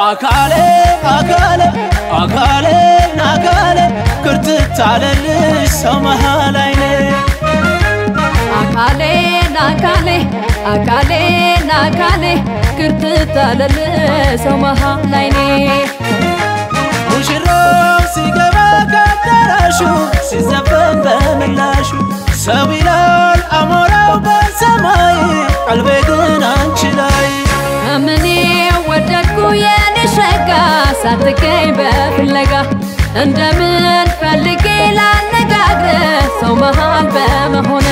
አካሌ አካሌ አካሌ ናካሌ ክርትት አለልሽ ሰው መሃል አይኔ አካሌ ናካሌ አካሌ ናካሌ ክርትት አለል ሰው መሃል ላይኔ ሙሽራው ሲገባ ከአዳራሹ ሲዘፈን በምላሹ ሰው ይላል አሞራው በሰማይ ቀልቤ ግን አንቺ ላይ እምኔ ወደድኩ የኔ ሸጋ ሳትገኝ በፍለጋ እንደምን ፈልጌ ላነጋግር ሰው መሃል በመሆነ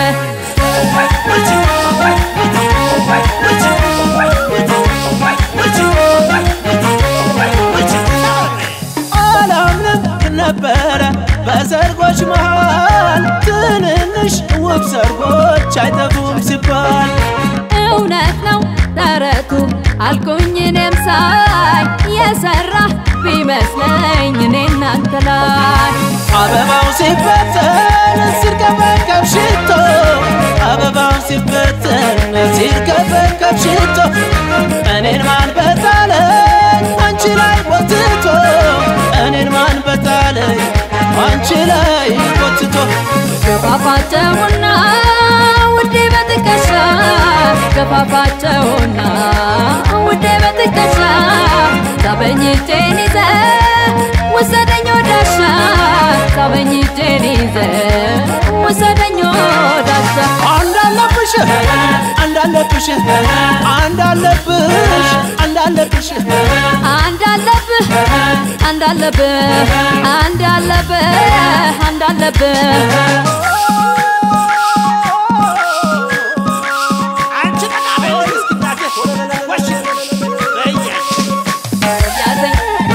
አላምንም ነበረ በሰርጎች መሃል ትንንሽ ውብ ሰርጎች አይጠፉም ሲባል እውነት ነው ተረቱ አልኩኝ እኔም ሳይ የሰራ ቢመስለኝ እኔ እናንተ ላይ አበባው ሲበተን ሲርከፈከፍ ሽቶ አበባው ሲበተን ሲርከፈከፍ ሽቶ እኔን ማን በጣለኝ አንቺ ላይ ጎትቶ እኔን ማን በጣለኝ አንቺ ላይ ጎትቶ ገፋፋቸውና ውዴ በትከሻ ገፋፋቸውና ውዴ በትከሻ ሳበኝ እጄን ይዘ ውሰደኝ ወዳሻ ሳበኝ እጄን ይዘ ውሰደኝ ወዳሻ አንዳለብሽ አንዳለብሽ አንዳለብሽ አንዳለብሽ አንድ አለብህ አንድ አለብህ አንድ አለብህ አንድ አለብህ ያዘኝ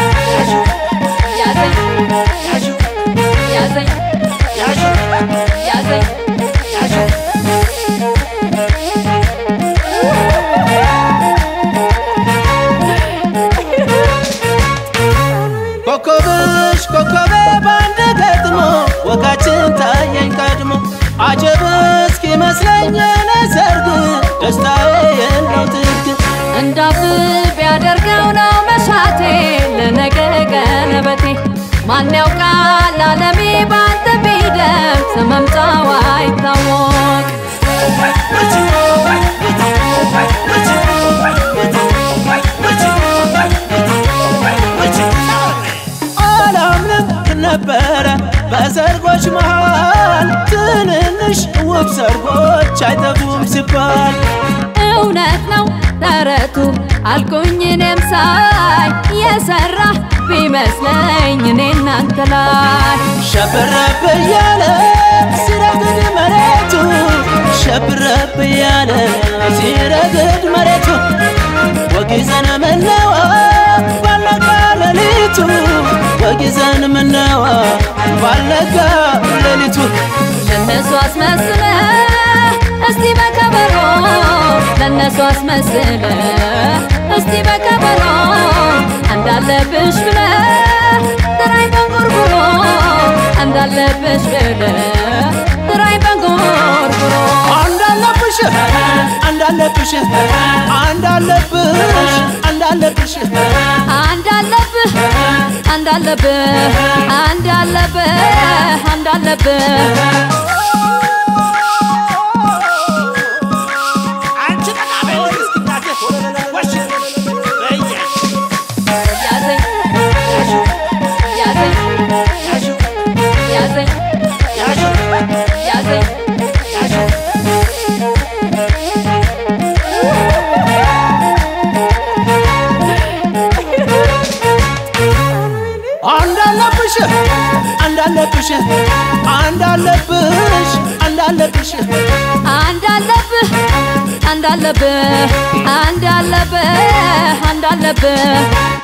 ያዘኝ ያዘኝ ያዘኝ ኮከብሽ ኮከቤ ባንድ ገጥሞ ወጋችን ታየኝ ቀድሞ አጀብ እስኪመስለኝ የኔ ሰርግ ደስታዬ የለው ጥግ እንዳብብ ያደርገው ነው መሻቴ ለነገ ቀለበቴ ማን ያውቃል አለሜ ባንተ ቢደርስ መምጫው አይታወቅ አላምንም ነበረ በሰርጎች መሃል ትንንሽ ውብ ሰርጎች አይጠፉም ሲባል እውነት ነው ተረቱ አልኩኝ እኔም ሳይ የሰራ ቢመስለኝ እኔ እናንተ ላይ ሸብረብ እያለ ሲረግድ መሬቱ ሸብረብ እያለ ሲረግድ መሬቱ ወጊዘን ምነዋ ባለጋ ሌሊቱ ወጊዘን ምነዋ ባለጋ ሌሊቱ ለነሱ አስመስለ እስቲ በከበሮ ለነሱ አስመስለ እስቲ በከበሮ እንዳለብሽ ብለ ጥራይ በንጉርጉሮ እንዳለብሽ ብለ ጥራይ በንጉርጉሮ አንዳለብሽ አንዳለብሽ አንዳለብሽ አንዳለብሽ አንድ አለብህ አንድ አለብህ አንድ አለብህ አንድ አለብህ ያዘኝ ያዘኝ ያዘኝ ያዘኝ አንዳለብሽ አንዳለብሽ አንዳለብሽ አንዳለብሽ አንድ አለብህ አንድ አለብህ አንድ አለብህ አንድ አለብህ